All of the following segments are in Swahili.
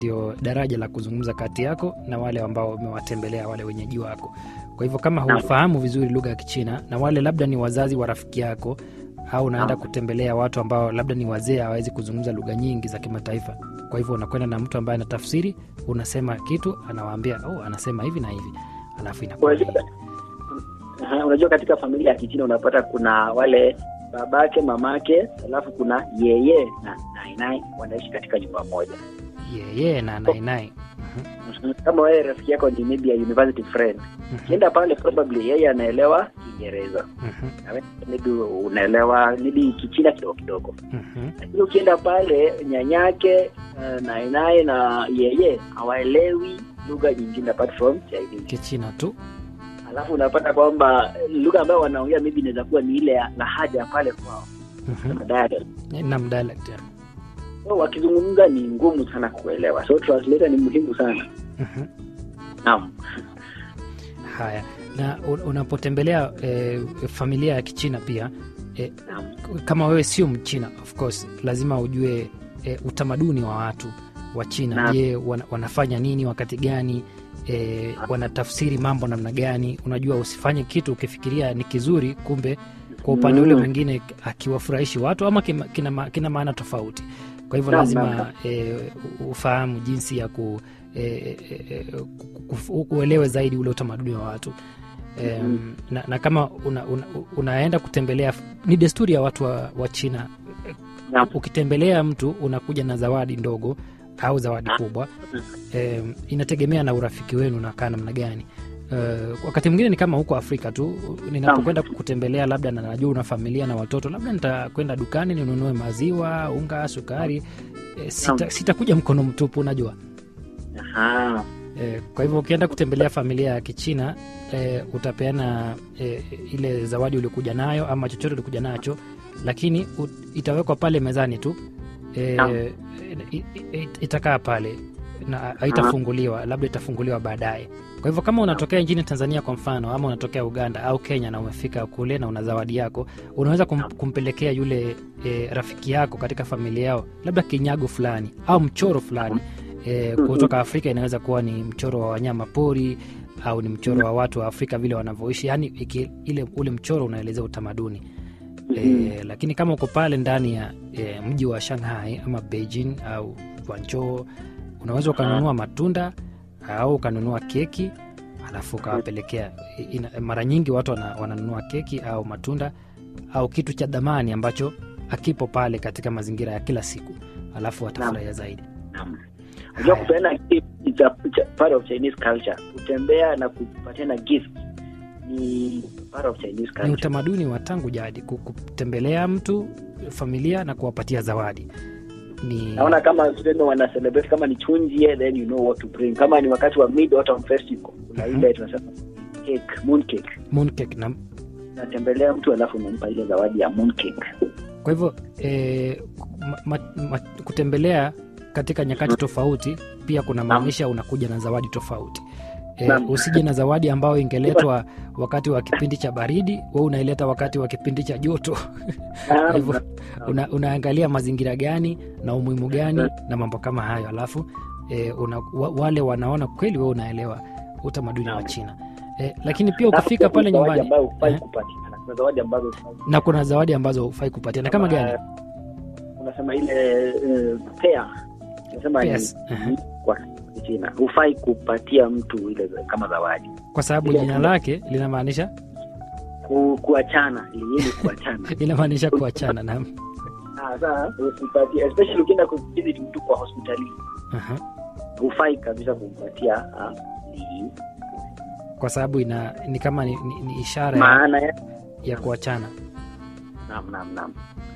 ndio daraja la kuzungumza kati yako na wale ambao umewatembelea wale wenyeji wako. Kwa hivyo kama Naam. hufahamu vizuri lugha ya Kichina na wale labda ni wazazi wa rafiki yako au unaenda Naam. kutembelea watu ambao labda ni wazee hawawezi kuzungumza lugha nyingi za kimataifa, kwa hivyo unakwenda na mtu ambaye anatafsiri, unasema kitu, anawaambia oh, anasema hivi na hivi, alafu inakuwa ni- Unajua, Aha, unajua katika familia ya Kichina unapata kuna wale babake, mamake, alafu kuna yeye na nainai wanaishi katika nyumba moja. yeye na nainai. Mhm. Kama wewe rafiki yako ni maybe a university friend, ukienda pale probably yeye anaelewa Kiingereza na wewe maybe unaelewa maybe Kichina kidogo kidogo, lakini ukienda pale nyanyake uh, nainai na yeye hawaelewi lugha nyingine apart from Chinese. Kichina tu. alafu unapata kwamba lugha ambayo wanaongea maybe inaweza kuwa ni ile ya lahaja ya pale kwao Mhm. dialect. Nam dialect ya. so wakizungumza ni ngumu sana kuelewa so translator ni muhimu sana Mhm. naam Haya, na un- unapotembelea eh, familia ya Kichina pia eh, naam kama wewe sio Mchina, of course lazima ujue eh, utamaduni wa watu wa China. Naam. Je, wana, wanafanya nini wakati gani? Eh, wanatafsiri mambo namna gani? Unajua, usifanye kitu ukifikiria ni kizuri, kumbe kwa upande ule Mm. mwingine akiwafurahishi watu ama kima- kina, ma- kina maana tofauti. Kwa hivyo Naam, lazima naam. eh, ufahamu jinsi ya ku eh, eh, eh, ku- ku- uelewe zaidi ule utamaduni wa watu Em, Mhm. na, na kama una, una, unaenda kutembelea, ni desturi ya watu wa, wa China. Naam. Ukitembelea mtu unakuja na zawadi ndogo au zawadi Ah. kubwa. Em, inategemea na urafiki wenu unakaa namna gani. Uh, wakati mwingine ni kama huko Afrika tu, ninapokwenda kutembelea, labda na najua una familia na watoto, labda nitakwenda dukani ninunue maziwa, unga, sukari. E, sita, Naam. sitakuja mkono mtupu, unajua Aha. E, kwa hivyo ukienda kutembelea familia ya Kichina e, utapeana e, ile zawadi uliokuja nayo ama chochote ulikuja nacho, lakini ut, itawekwa pale mezani tu e, Naam. i- i- itakaa pale na haitafunguliwa, labda itafunguliwa baadaye. Kwa hivyo kama unatokea nchini Tanzania kwa mfano, ama unatokea Uganda au Kenya na umefika kule na una zawadi yako, unaweza kum, kumpelekea yule e, rafiki yako katika familia yao labda kinyago fulani au mchoro fulani e, kutoka Afrika. Inaweza kuwa ni mchoro wa wanyama pori au ni mchoro wa watu wa Afrika vile wanavyoishi, yani iki, ile ule mchoro unaelezea utamaduni e, lakini kama uko pale ndani ya e, mji wa Shanghai ama Beijing au Guangzhou, unaweza ukanunua matunda au ukanunua keki alafu ukawapelekea. Ina- Mara nyingi watu wana, wananunua keki au matunda au kitu cha dhamani ambacho akipo pale katika mazingira ya kila siku, alafu watafurahia zaidi. Naam. Unajua Haya. kupeana gift is a it's a part of Chinese culture. Kutembea na kupatiana gift ni part of Chinese Ni culture. utamaduni wa tangu jadi ku- kutembelea mtu familia na kuwapatia zawadi. Ni Naona kama tuseme wana celebrate kama ni chunjie then you know what to bring. Kama ni wakati wa Mid Autumn Festival kuna Mhm. ile tunasema cake, moon cake. mooncake na Natembelea mtu alafu unampa ile zawadi ya moon cake. kwa hivyo eh, ma, ma, ma, kutembelea katika nyakati tofauti pia kuna maanisha unakuja na zawadi tofauti. E, Naam. usije na zawadi ambayo ingeletwa wakati wa kipindi cha baridi, we unaileta wakati wa kipindi cha joto. Kwa hivyo una, unaangalia mazingira gani na umuhimu gani na mambo kama hayo, alafu e, una, wa, wale wanaona kweli we unaelewa utamaduni wa Naam. China e, lakini pia ukifika pale Zawadi nyumbani ambayo hufai eh, kupatikana. Kuna zawadi ambazo na kuna zawadi ambazo hufai kupatia na kama gani? unasema ile uh, pair unasema ni Pairs, aha. kwa China hufai kupatia mtu ile za- kama zawadi Kwa sababu Ile- jina lake linamaanisha ku, kuachana ili ili kuachana inamaanisha kuachana na Ah, sasa usipatie especially ukienda kuvisit mtu kwa hospitalini Aha. hufai kabisa kumpatia ah, ni kwa sababu ina ni kama ni, ni, ni ishara ya, maana ya ya kuachana. naam naam naam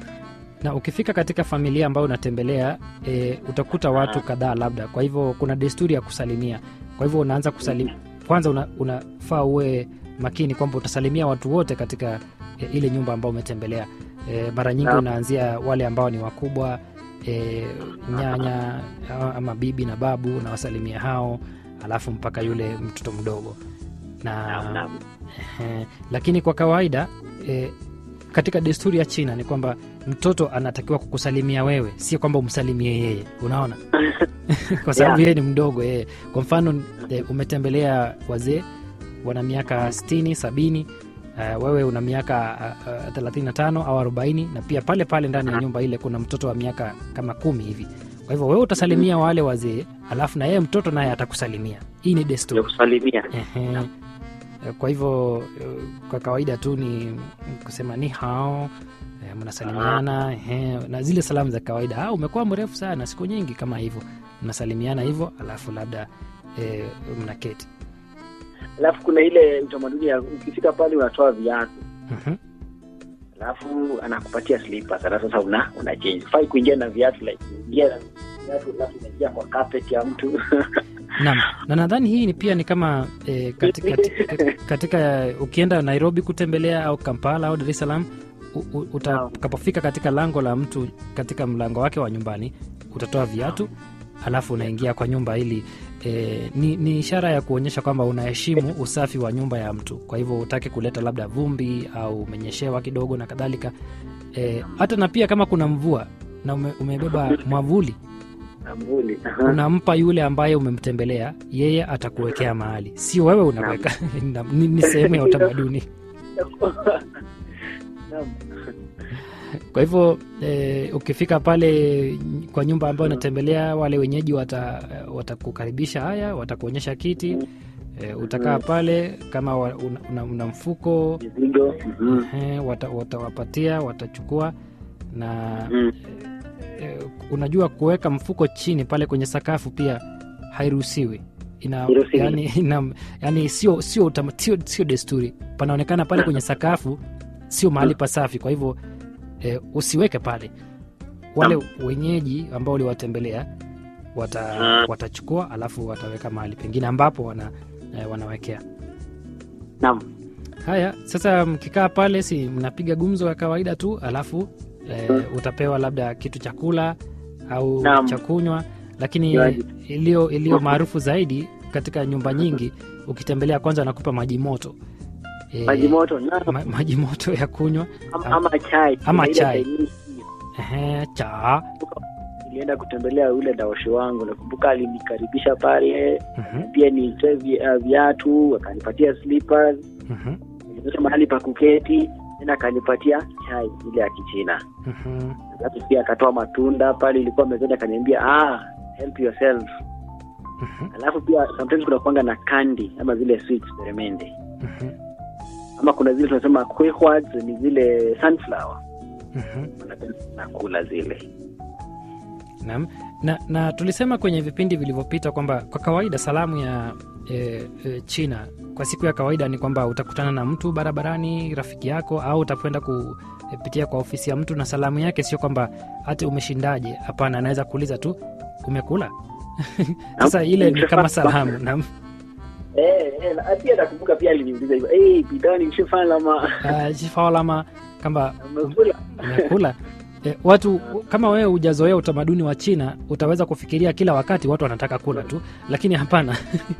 Na ukifika katika familia ambayo unatembelea e, utakuta watu kadhaa labda, kwa hivyo kuna desturi ya kusalimia. Kwa hivyo unaanza kusalim, kwanza una, unafaa uwe makini kwamba utasalimia watu wote katika e, ile nyumba ambayo umetembelea. E, mara nyingi Naam. unaanzia wale ambao ni wakubwa e, nyanya a- ama bibi na babu, unawasalimia hao, alafu mpaka yule mtoto mdogo na naam naam Eh, lakini kwa kawaida eh, katika desturi ya China ni kwamba mtoto anatakiwa kukusalimia wewe, sio kwamba umsalimie yeye. Unaona kwa sababu Yeah. yeye ni mdogo yeye kwa mfano eh, umetembelea wazee wana miaka 60 sabini Uh, wewe una miaka uh, uh, 35 au 40 na pia pale pale ndani ya nyumba ile kuna mtoto wa miaka kama kumi hivi kwa hivyo wewe utasalimia wale wazee alafu na yeye mtoto naye atakusalimia hii ni ya desturi kusalimia Ehe. kwa hivyo eh, kwa kawaida tu ni kusema ni hao eh, mnasalimiana ehe, na zile salamu za kawaida ah, umekuwa mrefu sana siku nyingi kama hivyo mnasalimiana hivyo alafu labda eh, mnaketi alafu kuna ile utamaduni ya ukifika pale unatoa viatu Mhm. alafu anakupatia slippers alafu sasa una una change fai kuingia na viatu like ingia na viatu alafu unaingia kwa carpet ya mtu Naam, na nadhani hii ni pia ni kama eh, katika, katika, katika ukienda Nairobi kutembelea au Kampala au Dar es Salaam u- u- utakapofika katika lango la mtu katika mlango wake wa nyumbani utatoa viatu alafu unaingia kwa nyumba ili eh, ni, ni ishara ya kuonyesha kwamba unaheshimu usafi wa nyumba ya mtu kwa hivyo utaki kuleta labda vumbi au umenyeshewa kidogo na kadhalika eh, hata na pia kama kuna mvua na ume, umebeba mwavuli Ambuli. unampa yule ambaye umemtembelea yeye atakuwekea mahali sio wewe unaweka Na- ni, ni sehemu ya utamaduni Naam. kwa hivyo eh, ukifika pale kwa nyumba ambayo unatembelea wale wenyeji wata- watakukaribisha haya watakuonyesha kiti eh, utakaa pale kama wa- una, una, una mfuko Mizigo. Mhm. eh, wata- watawapatia watachukua na Mhm. eh, unajua kuweka mfuko chini pale kwenye sakafu pia hairuhusiwi ina, Hairuhusiwi. yani, ina, yani sio sio, utama- sio sio desturi panaonekana pale kwenye sakafu sio mahali pasafi kwa hivyo eh, usiweke pale wale wenyeji ambao uliwatembelea wata, Ah. watachukua alafu wataweka mahali pengine ambapo wana, eh, wanawekea Naam. haya sasa mkikaa pale si mnapiga gumzo ya kawaida tu alafu eh, utapewa labda kitu cha kula au Naam. cha kunywa lakini Kinywaji. iliyo iliyo maarufu zaidi katika nyumba nyingi ukitembelea kwanza wanakupa maji moto Eh, Maji moto. Naam. ma, maji moto ya kunywa Ama, ama chai. Ama Kuna ile chai. Chinese ehe, cha nilienda kutembelea yule daoshi wangu nakumbuka alinikaribisha pale mhm, pia nitoe vi- uh, viatu akanipatia slippers mhm, nilionyesha mahali pa kuketi tena akanipatia chai ile ya kichina mhm, alafu pia akatoa matunda pale ilikuwa mezani akaniambia ah, help yourself mhm, alafu pia sometimes kuna kuanga na kandi ama zile sweets peremende mhm, ama kuna zile tunasema quehwads ni zile sunflower mhm. Wanapenda sana kula zile Naam. Na, na tulisema kwenye vipindi vilivyopita kwamba kwa kawaida salamu ya e, e, China kwa siku ya kawaida ni kwamba utakutana na mtu barabarani, rafiki yako, au utakwenda kupitia kwa ofisi ya mtu, na salamu yake sio kwamba hati umeshindaje. Hapana, anaweza kuuliza tu umekula. Sasa ile ni kama salamu. Naam. eh, eh, na pia nakumbuka pia aliniuliza hivyo hey, bidani mshifanya lama Ah, jifalama kama umekula umekula e, watu kama wewe hujazoea utamaduni wa China utaweza kufikiria kila wakati watu wanataka kula tu, lakini hapana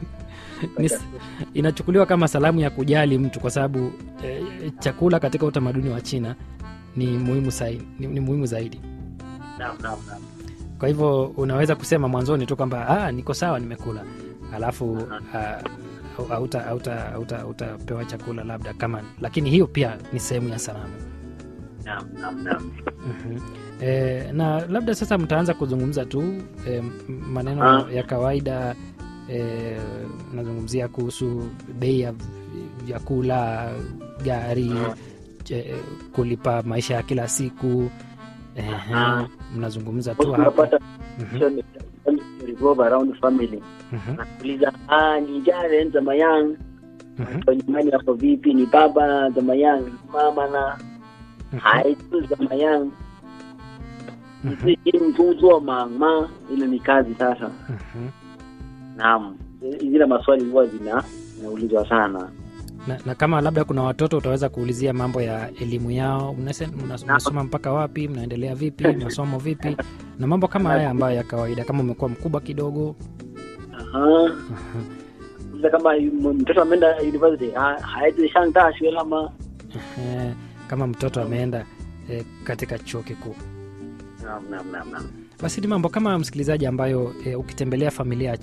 Ni s- inachukuliwa kama salamu ya kujali mtu kwa sababu e, chakula katika utamaduni wa China ni muhimu zaidi, ni, ni muhimu zaidi. naam naam naam Kwa hivyo unaweza kusema mwanzoni tu kwamba ah, niko sawa, nimekula, alafu ah, au- hauta- hauta- hauta- hautapewa chakula labda kama, lakini hiyo pia ni sehemu ya salamu. naam naam naam Mhm. E, na labda sasa mtaanza kuzungumza tu e, maneno Ah. ya kawaida e, nazungumzia kuhusu bei ya vyakula, gari, Ah. e, kulipa maisha ya kila siku Ehe, Ah. mnazungumza tu Most hapo. unapata Mhm, hiyo ni- revolve around family mhm, nakuuliza ah, ni jaren za mayang mhm, watu wa nyumbani wako vipi ni baba za mayang ni mama na mhm, haitu za mayang mhm, ili mfunzo mama ile ni kazi sasa mhm. naam zile maswali huwa zina zinaulizwa sana na, na kama labda kuna watoto utaweza kuulizia mambo ya elimu yao mnase- mnas- mnasoma mpaka wapi mnaendelea vipi masomo vipi na mambo kama haya ambayo ya kawaida kama umekuwa mkubwa kidogo Aha. Sasa kama m- mtoto ameenda university ha- haitu shangda shule ama eh, kama mtoto ameenda eh, katika chuo kikuu naam naam naam naam basi ni mambo kama msikilizaji ambayo e, ukitembelea familia ya